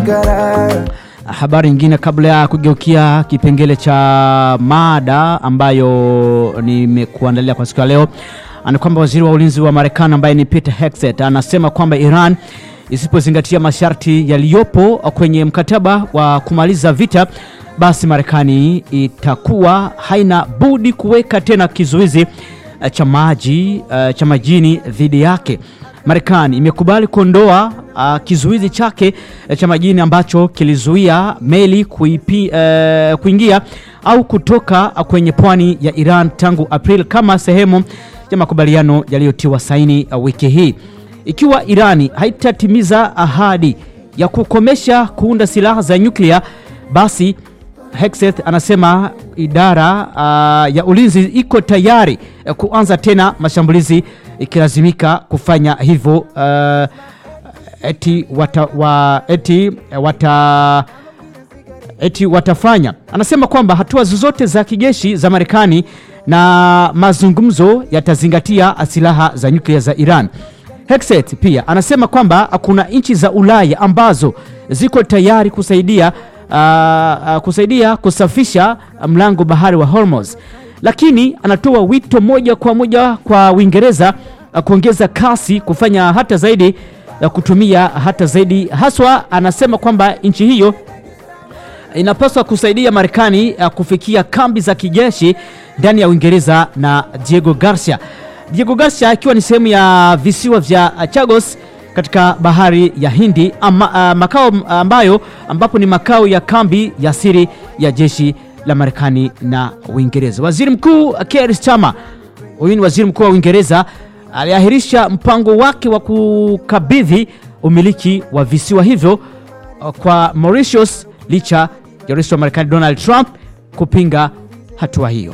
Habari nyingine kabla ya kugeukia kipengele cha mada ambayo nimekuandalia kwa siku ya leo ni kwamba waziri wa ulinzi wa Marekani ambaye ni Peter Hegseth anasema kwamba Iran isipozingatia masharti yaliyopo kwenye mkataba wa kumaliza vita, basi Marekani itakuwa haina budi kuweka tena kizuizi cha maji uh, cha majini dhidi yake. Marekani imekubali kuondoa uh, kizuizi chake cha majini ambacho kilizuia meli kuipi, uh, kuingia au kutoka kwenye pwani ya Iran tangu Aprili kama sehemu ya makubaliano yaliyotiwa saini uh, wiki hii. Ikiwa Irani haitatimiza ahadi ya kukomesha kuunda silaha za nyuklia, basi Hegseth anasema idara uh, ya ulinzi iko tayari uh, kuanza tena mashambulizi ikilazimika kufanya hivyo. Uh, eti, wata, wa, eti, wata, eti watafanya. Anasema kwamba hatua zozote za kijeshi za Marekani na mazungumzo yatazingatia silaha za nyuklia za Iran. Hegseth pia anasema kwamba kuna nchi za Ulaya ambazo ziko tayari kusaidia Uh, uh, kusaidia kusafisha mlango bahari wa Hormuz, lakini anatoa wito moja kwa moja kwa Uingereza uh, kuongeza kasi, kufanya hata zaidi uh, kutumia hata zaidi haswa. Anasema kwamba nchi hiyo inapaswa kusaidia Marekani uh, kufikia kambi za kijeshi ndani ya Uingereza na Diego Garcia. Diego Garcia ikiwa ni sehemu ya visiwa vya Chagos katika bahari ya Hindi ama, uh, makao ambayo ambapo ni makao ya kambi ya siri ya jeshi la Marekani na Uingereza. Waziri Mkuu Keir Starmer, huyu ni waziri mkuu wa Uingereza, aliahirisha mpango wake wa kukabidhi umiliki wa visiwa hivyo kwa Mauritius licha ya rais wa Marekani Donald Trump kupinga hatua hiyo.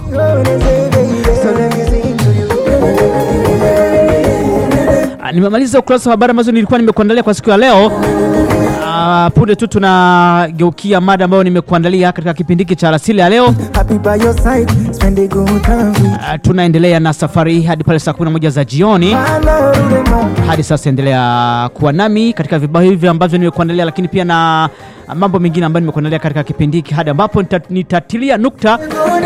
Nimemaliza ukurasa wa habari ambazo nilikuwa nimekuandalia kwa siku ya leo. Uh, punde tu tunageukia mada ambayo nimekuandalia katika kipindi hiki cha alasili ya leo. Uh, tunaendelea na safari hadi pale saa 11 za jioni. Hadi sasa endelea kuwa nami katika vibao hivi ambavyo nimekuandalia, lakini pia na mambo mengine ambayo nimekuandalia katika kipindi hiki hadi ambapo nitatilia nukta